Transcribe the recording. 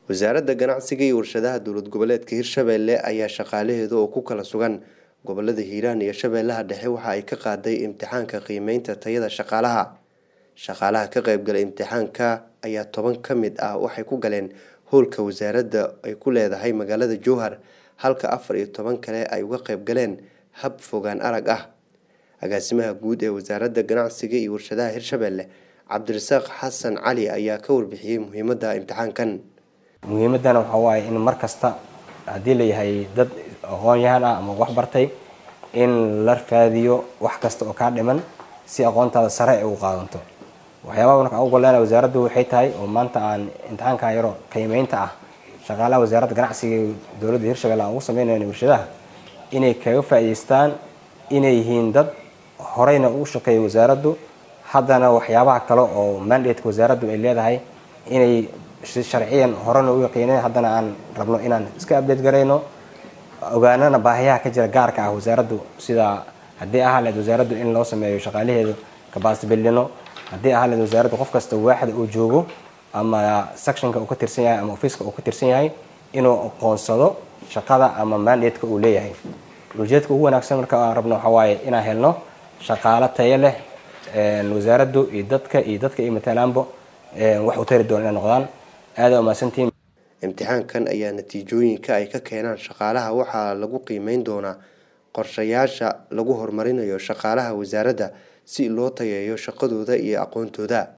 wasaaradda ganacsiga iyo warshadaha dowlad goboleedka hirshabelle ayaa shaqaalaheeda oo ku kala sugan gobolada hiiraan iyo shabeellaha dhexe waxa ay ka qaaday imtixaanka qiimeynta tayada shaqaalaha shaqaalaha ka qaybgala imtixaanka ayaa toban ka mid ah waxay ku galeen howlka wasaaradda ay ku leedahay magaalada jowhar halka afar iyo toban kale ay uga qayb galeen hab fogaan arag ah agaasimaha guud ee wasaaradda ganacsiga iyo warshadaha hirshabelle cabdirasaaq xasan cali ayaa ka warbixiyey muhiimadda imtixaankan muhiimadana waxaa waaye in mar kasta haddii layahay dad aqoon-yahan ah ama wax bartay in la raadiyo wax kasta oo kaa dhiman si aqoontaada sare ay u qaadanto waxyaabaha marka ugu goleena wasaaraddu waxay tahay oo maanta aan imtixaankan yaro qiimeynta ah shaqaalaha wasaaradda ganacsiga ee dowladda hirshabelle aan ugu sameynayno warshadaha inay kaga faa'iideystaan inay yihiin dad horeyna ugu shaqeeya wasaaraddu haddana waxyaabaha kale oo mandateka wasaaraddu ay leedahay inay sharciyan horena u yaqiineen haddana aan rabno inaan iska update garayno ogaanana baahiyaha ka jira gaarka ah wasaaraddu sida haddii ahaa leed wasaaraddu in loo sameeyo shaqaalaheedu kabaasibillino haddii ahaa leed wasaaraddu qof kasta waaxda uu joogo ama sectionka uu ka tirsan yahay ama ofiiska uu ka tirsan yahay inuu aqoonsado shaqada ama mandateka uu leeyahay ujeedka ugu wanaagsan marka aan rabno waxaa waaye inaan helno shaqaalo tayo leh wasaaraddu iyo dadka iyo dadka iyo matalaanbo wax u tari doona inay noqdaan aada umahadsantihiin imtixaankan ayaa natiijooyinka ay ka keenaan shaqaalaha waxaa lagu qiimeyn doonaa qorshayaasha lagu horumarinayo shaqaalaha wasaaradda si loo tayeeyo shaqadooda iyo aqoontooda